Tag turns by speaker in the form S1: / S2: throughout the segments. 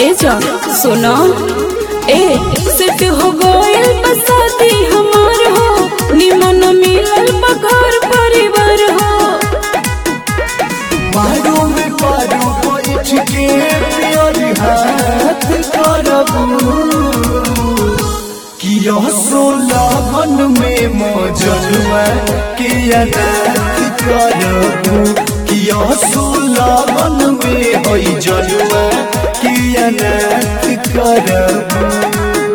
S1: ए जान सुनो ए सेट हो गइल बसाती हमार हो निमन मिलल बघर परिवार हो
S2: मारो में पारो बैठ के प्यारी हाथ करबू किया सो लगन में मौजलवा के अनाथ करबू किया सो लगन में होई जलवा के अनाथ करबू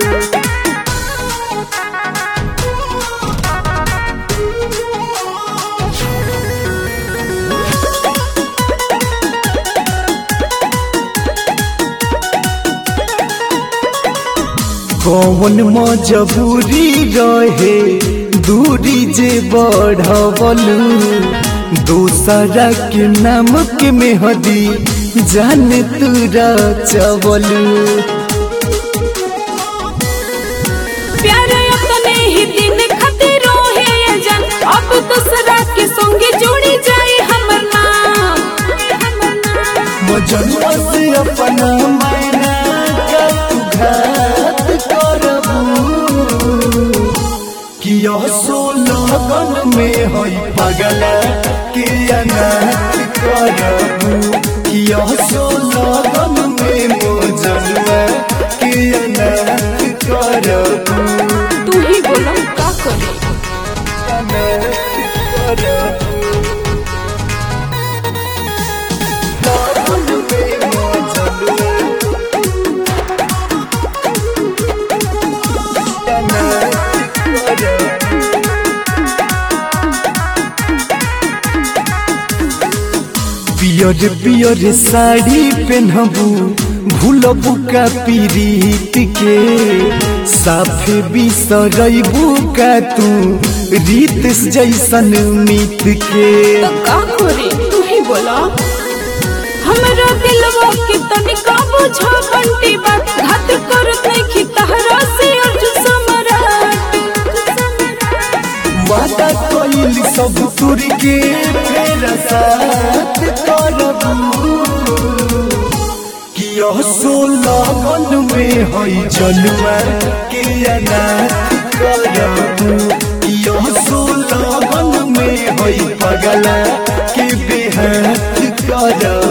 S2: कौन मजबूरी रहे दूरी जे बढ़वलू दूसरा के नाम के मेहदी जान तुरा चवलू
S1: प्यार अपने ही दिन खातिर रोहे ये जान अब दूसरा के संगे जोड़ी जाए हमर नाम हमर नाम
S2: मजनुआ से अपना मैना का तू घात करबू किया सो लगन में होई पगला के अनाथ करबू किया सो लगन में मजनुआ के अनाथ करबू
S1: तू ही बोला का करे
S2: अनाथ करबू लगन में मजनुआ पियर पियर साड़ी पहनबू भूलबू का पीरीत के साफे बिसरबू का तू रीत जैसन मीत के
S1: तो का करे तू ही बोला हमरा दिलवा के तनिका बुझा बंटी बात घात करत नहीं कि तहरा से अर्जुन समराट
S2: वादा कइल सब तुर के फेर साथ करबू किया सो लगन में हई जलवा के अनाथ करबू किया सो लगन में हई पगला के बेहाथ करबू